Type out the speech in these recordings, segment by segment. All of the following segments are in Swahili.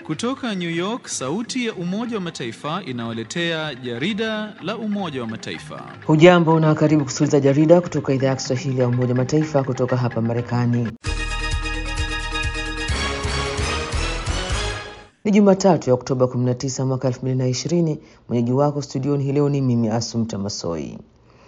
Kutoka New York, sauti ya Umoja wa Mataifa inawaletea jarida la Umoja wa Mataifa. Hujambo na karibu kusikiliza jarida kutoka idhaa ya Kiswahili ya Umoja wa Mataifa kutoka hapa Marekani. Ni Jumatatu ya Oktoba 19 mwaka 2020. Mwenyeji wako studioni hii leo ni mimi Asumta Masoi.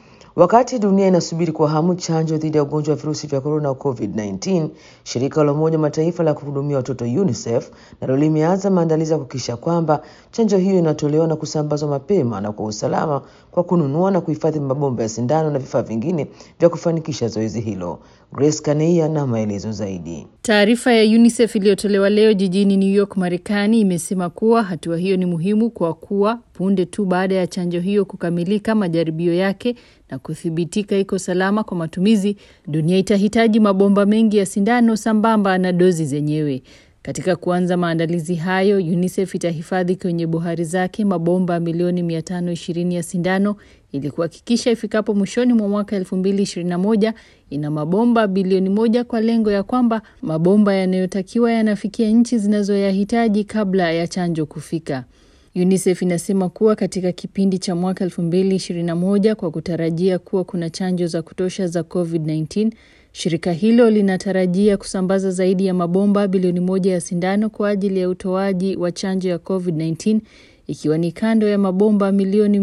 Wakati dunia inasubiri kwa hamu chanjo dhidi ya ugonjwa wa virusi vya korona COVID-19, shirika la Umoja Mataifa la kuhudumia watoto UNICEF nalo limeanza maandalizi ya kuhakikisha kwamba chanjo hiyo inatolewa na kusambazwa mapema na kwa usalama kwa kununua na kuhifadhi mabomba ya sindano na vifaa vingine vya kufanikisha zoezi hilo. Grace Kaneia na maelezo zaidi. Taarifa ya UNICEF iliyotolewa leo jijini New York, Marekani imesema kuwa hatua hiyo ni muhimu kwa kuwa punde tu baada ya chanjo hiyo kukamilika majaribio yake na kuthibitika iko salama kwa matumizi, dunia itahitaji mabomba mengi ya sindano sambamba na dozi zenyewe. Katika kuanza maandalizi hayo, UNICEF itahifadhi kwenye bohari zake mabomba milioni 520 ya sindano ili kuhakikisha ifikapo mwishoni mwa mwaka 2021 ina mabomba bilioni moja kwa lengo ya kwamba mabomba yanayotakiwa yanafikia nchi zinazoyahitaji kabla ya chanjo kufika. UNICEF inasema kuwa katika kipindi cha mwaka 2021 kwa kutarajia kuwa kuna chanjo za kutosha za COVID-19, shirika hilo linatarajia kusambaza zaidi ya mabomba bilioni moja ya sindano kwa ajili ya utoaji wa chanjo ya COVID-19 ikiwa ni kando ya mabomba milioni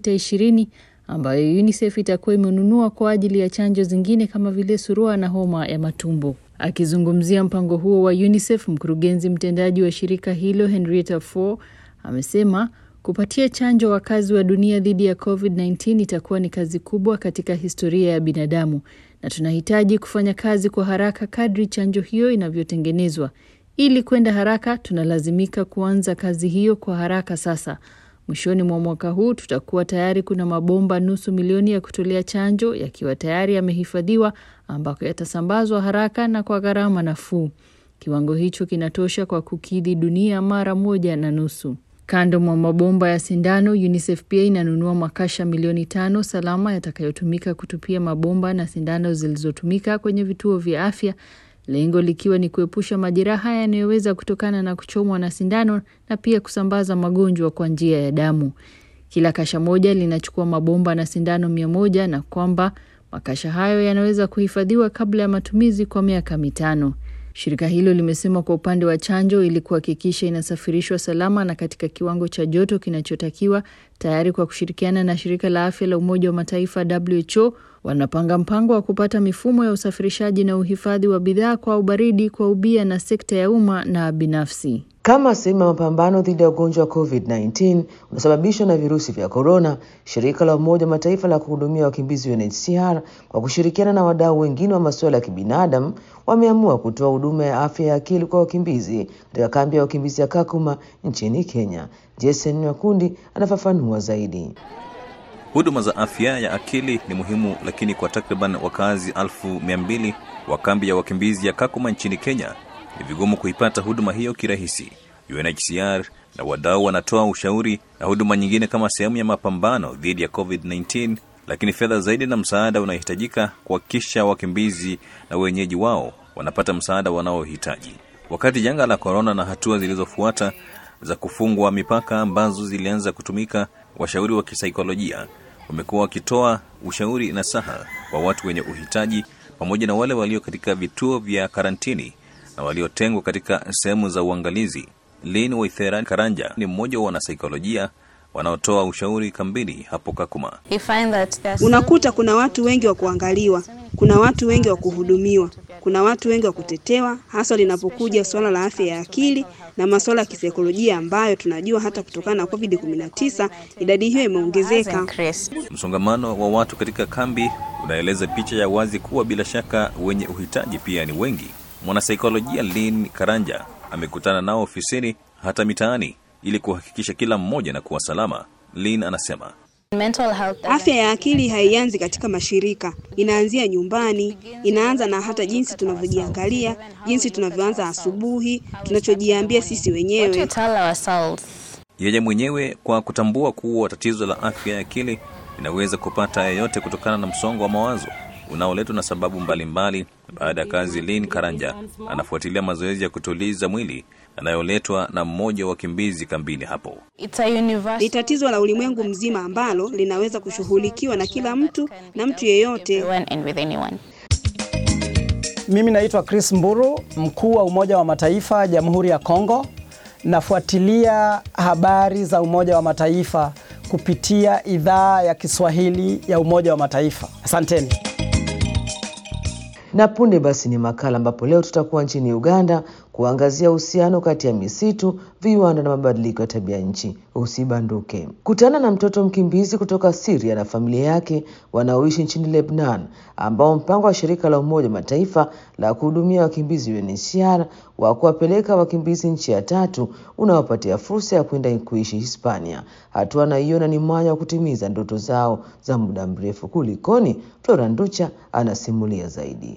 620 ambayo UNICEF itakuwa imenunua kwa ajili ya chanjo zingine kama vile surua na homa ya matumbo. Akizungumzia mpango huo wa UNICEF, mkurugenzi mtendaji wa shirika hilo Henrietta Fore amesema kupatia chanjo wakazi wa dunia dhidi ya COVID-19 itakuwa ni kazi kubwa katika historia ya binadamu na tunahitaji kufanya kazi kwa haraka kadri chanjo hiyo inavyotengenezwa. Ili kwenda haraka, tunalazimika kuanza kazi hiyo kwa haraka sasa. Mwishoni mwa mwaka huu tutakuwa tayari kuna mabomba nusu milioni ya kutolea chanjo yakiwa tayari yamehifadhiwa, ambako yatasambazwa haraka na kwa gharama nafuu. Kiwango hicho kinatosha kwa kukidhi dunia mara moja na nusu. Kando mwa mabomba ya sindano, UNICEF pia inanunua makasha milioni tano salama yatakayotumika kutupia mabomba na sindano zilizotumika kwenye vituo vya afya, lengo likiwa ni kuepusha majeraha yanayoweza kutokana na kuchomwa na sindano na pia kusambaza magonjwa kwa njia ya damu. Kila kasha moja linachukua mabomba na sindano mia moja na kwamba makasha hayo yanaweza kuhifadhiwa kabla ya matumizi kwa miaka mitano. Shirika hilo limesema kwa upande wa chanjo, ili kuhakikisha inasafirishwa salama na katika kiwango cha joto kinachotakiwa, tayari kwa kushirikiana na shirika la afya la Umoja wa Mataifa WHO, wanapanga mpango wa kupata mifumo ya usafirishaji na uhifadhi wa bidhaa kwa ubaridi kwa ubia na sekta ya umma na binafsi. Kama sehemu ya mapambano dhidi ya ugonjwa wa COVID-19 unaosababishwa na virusi vya korona, shirika la Umoja wa Mataifa la kuhudumia wakimbizi UNHCR kwa kushirikiana na wadau wengine wa masuala ya kibinadamu wameamua kutoa huduma ya afya ya akili kwa wakimbizi katika kambi ya wakimbizi ya Kakuma nchini Kenya. Jason Nyakundi anafafanua zaidi. Huduma za afya ya akili ni muhimu, lakini kwa takriban wakazi elfu mia mbili wa kambi ya wakimbizi ya Kakuma nchini Kenya ni vigumu kuipata huduma hiyo kirahisi. UNHCR na wadau wanatoa ushauri na huduma nyingine kama sehemu ya mapambano dhidi ya COVID-19, lakini fedha zaidi na msaada unahitajika kuhakikisha wakimbizi na wenyeji wao wanapata msaada wanaohitaji. Wakati janga la korona na hatua zilizofuata za kufungwa mipaka ambazo zilianza kutumika, washauri wa kisaikolojia wamekuwa wakitoa ushauri na saha kwa watu wenye uhitaji pamoja na wale walio katika vituo vya karantini na waliotengwa katika sehemu za uangalizi. Lin Waithera Karanja ni mmoja wa wanasaikolojia wanaotoa ushauri kambini hapo Kakuma. Unakuta kuna watu wengi wa kuangaliwa, kuna watu wengi wa kuhudumiwa, kuna watu wengi wa kutetewa, hasa linapokuja suala la afya ya akili na masuala ya kisaikolojia ambayo tunajua hata kutokana na COVID-19 idadi hiyo imeongezeka. Msongamano wa watu katika kambi unaeleza picha ya wazi kuwa bila shaka wenye uhitaji pia ni wengi. Mwanasaikolojia Lin Karanja amekutana nao ofisini hata mitaani ili kuhakikisha kila mmoja na kuwa salama. Lin anasema Afya ya akili haianzi katika mashirika, inaanzia nyumbani. Inaanza na hata jinsi tunavyojiangalia, jinsi tunavyoanza asubuhi, tunachojiambia sisi wenyewe. yeye mwenyewe kwa kutambua kuwa tatizo la afya ya akili linaweza kupata yeyote kutokana na msongo wa mawazo unaoletwa na sababu mbalimbali. Baada ya kazi, Lin Karanja anafuatilia mazoezi ya kutuliza mwili yanayoletwa na mmoja wa wakimbizi kambini hapo. Ni tatizo la ulimwengu mzima ambalo linaweza kushughulikiwa na kila mtu na mtu yeyote. Mimi naitwa Chris Mburu, mkuu wa Umoja wa Mataifa Jamhuri ya Kongo. Nafuatilia habari za Umoja wa Mataifa kupitia idhaa ya Kiswahili ya Umoja wa Mataifa. Asanteni. Na punde basi ni makala ambapo leo tutakuwa nchini Uganda kuangazia uhusiano kati ya misitu, viwanda na mabadiliko ya tabia nchi. Usibanduke. Kutana na mtoto mkimbizi kutoka Syria na familia yake wanaoishi nchini Lebanon, ambao mpango wa shirika la Umoja wa Mataifa la kuhudumia wakimbizi UNHCR wa kuwapeleka wakimbizi nchi ya tatu unawapatia fursa ya kwenda kuishi Hispania. Hatua anaiona ni mwanya wa kutimiza ndoto zao za muda mrefu. Kulikoni? Flora Nducha anasimulia zaidi.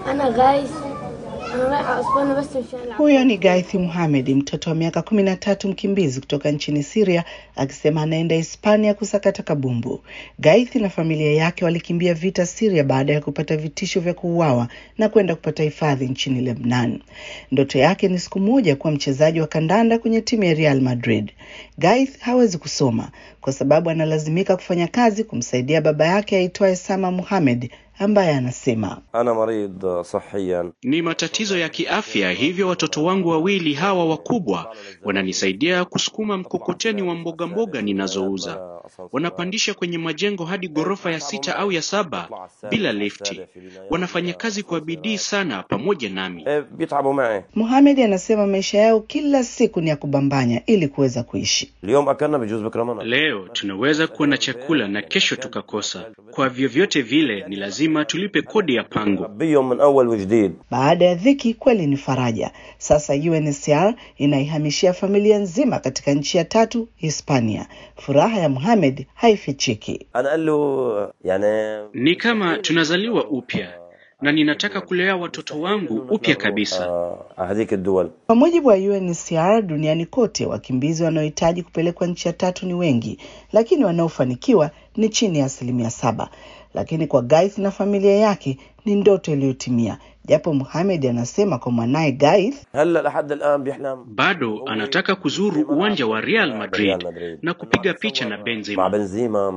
Huyo ni Gaithi Muhamed, mtoto wa miaka kumi na tatu, mkimbizi kutoka nchini Siria, akisema anaenda Hispania kusakata kabumbu. Gaithi na familia yake walikimbia vita Siria baada ya kupata vitisho vya kuuawa na kwenda kupata hifadhi nchini Lebanon. Ndoto yake ni siku moja kuwa mchezaji wa kandanda kwenye timu ya Real Madrid. Gaith hawezi kusoma kwa sababu analazimika kufanya kazi kumsaidia baba yake aitwaye Sama Muhamed ambaye anasema ana marid sahiyan, ni matatizo ya kiafya, hivyo watoto wangu wawili hawa wakubwa wananisaidia kusukuma mkokoteni wa mboga mboga ninazouza. Wanapandisha kwenye majengo hadi ghorofa ya sita au ya saba bila lifti. Wanafanya kazi kwa bidii sana pamoja nami. bitabu mai Muhamed anasema maisha yao kila siku ni ya kubambanya ili kuweza kuishi. اليوم اكلنا بجوز بكره ما Leo tunaweza kuwa na chakula na kesho tukakosa. Kwa vyovyote vile, ni lazima tulipe kodi ya pango. بيهم من اول وجديد Baada ya dhiki kweli ni faraja. Sasa UNHCR inaihamishia familia nzima katika nchi ya tatu, Hispania. Furaha ya Muhamed haifichiki. انا قال له يعني Ni kama tunazaliwa upya na ninataka kulea watoto wangu upya kabisa. آه، هذيك الدول Kwa mujibu wa UNHCR, duniani kote wakimbizi wanaohitaji kupelekwa nchi ya tatu ni wengi, lakini wanaofanikiwa ni chini ya asilimia saba. Lakini kwa Gaith na familia yake ni ndoto iliyotimia, japo Muhamed anasema kwa mwanaye Gaith هلا لحد الان بيحلم Bado anataka kuzuru uwanja wa Real Madrid ريال مدريد na kupiga picha na مع Benzema. بنزيما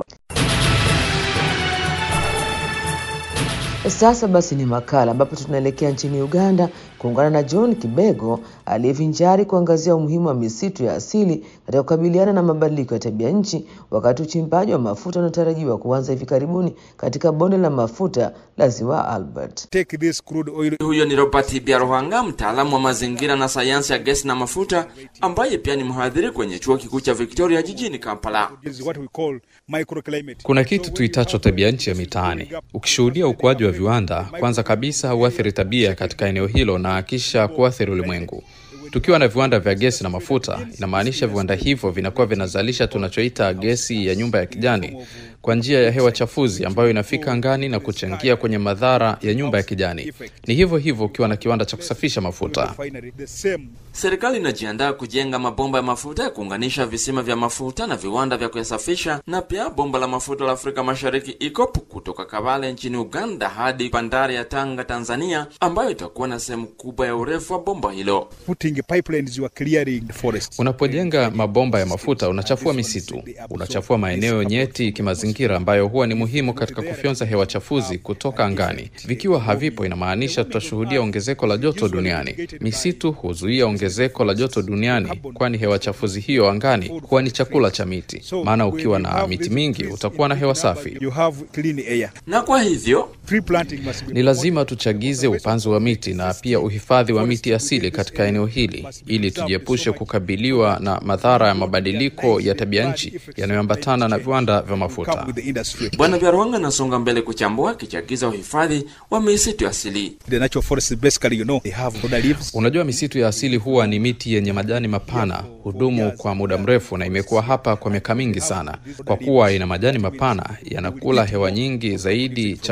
Sasa basi ni makala ambapo tunaelekea nchini Uganda kuungana na John Kibego aliyevinjari kuangazia umuhimu wa misitu ya asili katika kukabiliana na mabadiliko ya tabia nchi, wakati uchimbaji wa mafuta unatarajiwa kuanza hivi karibuni katika bonde la mafuta la Ziwa Albert. take this crude oil Huyo ni Robert Biaruhanga, mtaalamu wa mazingira na sayansi ya gesi na mafuta, ambaye pia ni mhadhiri kwenye chuo kikuu cha Victoria jijini Kampala. is what we call microclimate. Kuna kitu tuitacho tabia nchi ya mitaani. Ukishuhudia ukuaji wa viwanda, kwanza kabisa huathiri tabia katika eneo hilo na kisha kuathiri ulimwengu. Tukiwa na viwanda vya gesi na mafuta, inamaanisha viwanda hivyo vinakuwa vinazalisha tunachoita gesi ya nyumba ya kijani kwa njia ya hewa chafuzi ambayo inafika angani na kuchangia kwenye madhara ya nyumba ya kijani. Ni hivyo hivyo ukiwa na kiwanda cha kusafisha mafuta. Refinery, the same Serikali inajiandaa kujenga mabomba ya mafuta ya kuunganisha visima vya mafuta na viwanda vya kuyasafisha, na pia bomba la mafuta la Afrika Mashariki ICOP kutoka Kabale nchini Uganda hadi bandari ya Tanga, Tanzania, ambayo itakuwa na sehemu kubwa ya urefu wa bomba hilo. putting pipelines you are clearing the forests. Unapojenga mabomba ya mafuta unachafua misitu, unachafua maeneo nyeti kimazingira ambayo huwa ni muhimu katika kufyonza hewa chafuzi kutoka angani. Vikiwa havipo, inamaanisha tutashuhudia ongezeko la joto duniani. Misitu huzuia ongezeko la joto duniani, kwani hewa chafuzi hiyo angani huwa ni chakula cha miti. Maana ukiwa na miti mingi utakuwa na hewa safi. You have clean air. Na kwa hivyo Tree planting must be Ni lazima tuchagize upanzi wa miti na pia uhifadhi wa miti asili katika eneo hili ili tujiepushe kukabiliwa na madhara ya mabadiliko ya tabia nchi yanayoambatana na viwanda vya mafuta. come with the industry. Bwana Byarwanga anasonga mbele kuchambua akichagiza uhifadhi wa misitu asili. The natural forests basically, you know, they have broader leaves. Unajua, misitu ya asili huwa ni miti yenye majani mapana, hudumu kwa muda mrefu na imekuwa hapa kwa miaka mingi sana. Kwa kuwa ina majani mapana, yanakula hewa nyingi zaidi chafuzi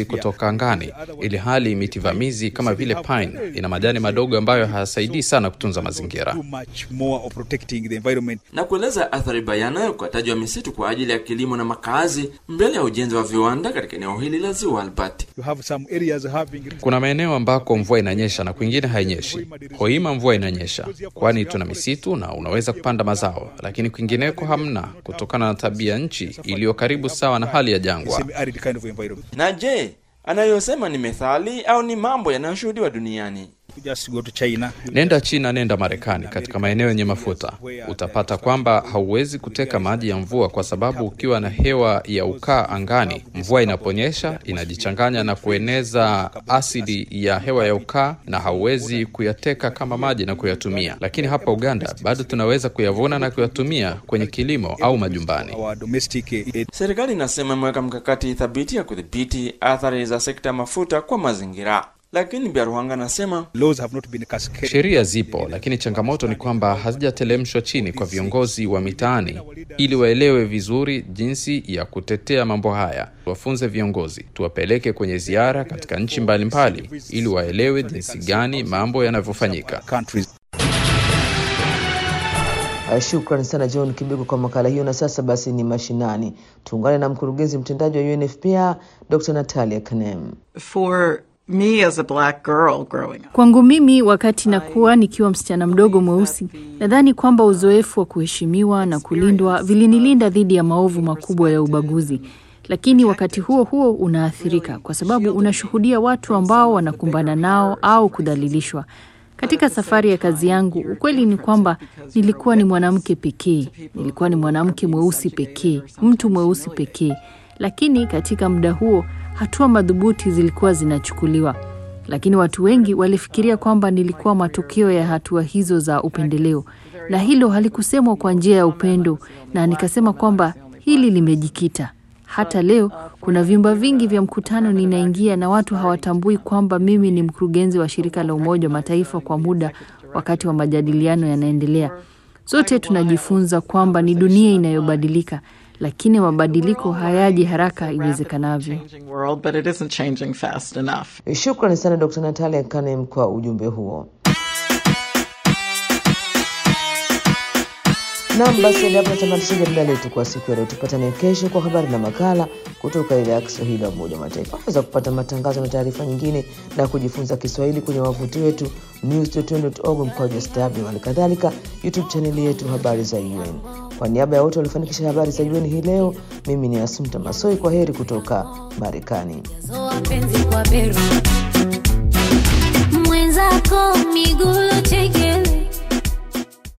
gesi kutoka angani, ili hali miti vamizi kama vile pine ina majani madogo ambayo hayasaidii sana kutunza mazingira. much more of protecting the environment. na kueleza athari bayana ya ukataji wa misitu kwa ajili ya kilimo na makazi mbele ya ujenzi wa viwanda katika eneo hili la ziwa Albert. You have some areas having Kuna maeneo ambako mvua inanyesha na kwingine hainyeshi. Hoima mvua inanyesha, kwani tuna misitu na unaweza kupanda mazao, lakini kwingineko hamna, kutokana na tabia nchi iliyo karibu sawa na hali ya jangwa. semi-arid kind of environment. Na je, anayosema ni methali au ni mambo yanayoshuhudiwa duniani? You just go to China. Nenda China, nenda Marekani, katika maeneo yenye mafuta utapata kwamba hauwezi kuteka maji ya mvua, kwa sababu ukiwa na hewa ya ukaa angani, mvua inaponyesha inajichanganya na kueneza asidi ya hewa ya ukaa, na hauwezi kuyateka kama maji na kuyatumia. Lakini hapa Uganda bado tunaweza kuyavuna na kuyatumia kwenye kilimo au majumbani. Our domestic eh, Serikali inasema imeweka mkakati thabiti ya kudhibiti athari za sekta ya mafuta kwa mazingira, lakini Biaruhanga anasema laws have not been cascaded. Sheria zipo, lakini changamoto ni kwamba hazijatelemshwa chini kwa viongozi wa mitaani ili waelewe vizuri jinsi ya kutetea mambo haya. Tuwafunze viongozi, tuwapeleke kwenye ziara katika nchi mbalimbali ili waelewe jinsi gani mambo yanavyofanyika. countries. Uh, Shukrani sana John Kibiko kwa makala hiyo. Na sasa basi ni mashinani, tuungane na mkurugenzi mtendaji wa UNFPA Dr. Natalia Kanem. For me as a black girl growing up, Kwangu mimi, wakati nakuwa nikiwa msichana mdogo mweusi, nadhani kwamba uzoefu wa kuheshimiwa na kulindwa vilinilinda dhidi ya maovu makubwa ya ubaguzi. Lakini wakati huo huo unaathirika kwa sababu unashuhudia watu ambao wanakumbana nao au kudhalilishwa. Katika safari ya kazi yangu, ukweli ni kwamba nilikuwa ni mwanamke pekee, nilikuwa ni mwanamke mweusi pekee, mtu mweusi pekee. Lakini katika muda huo hatua madhubuti zilikuwa zinachukuliwa, lakini watu wengi walifikiria kwamba nilikuwa matokeo ya hatua hizo za upendeleo, na hilo halikusemwa kwa njia ya upendo, na nikasema kwamba hili limejikita hata leo kuna vyumba vingi vya mkutano ninaingia na watu hawatambui kwamba mimi ni mkurugenzi wa shirika la Umoja wa Mataifa kwa muda wakati wa majadiliano yanaendelea. Sote tunajifunza kwamba ni dunia inayobadilika, lakini mabadiliko hayaji haraka iwezekanavyo. changing world, but it isn't changing fast enough. Shukrani sana Dr. Natalia Kanem kwa ujumbe huo. Nam, basi hadi hapo natamatisha jarida letu kwa siku ya leo. Tupatane kesho kwa habari na makala kutoka idhaa ya Kiswahili ya Umoja wa Mataifa. Unaweza kupata matangazo na taarifa nyingine na kujifunza Kiswahili kwenye wavuti wetu news.un.org mkwaju sw, hali kadhalika YouTube chaneli yetu habari za UN. Kwa niaba ya wote waliofanikisha habari za UN hii leo, mimi ni Asumta Masoi. Kwa heri kutoka Marekani. mwenzako miguu chekele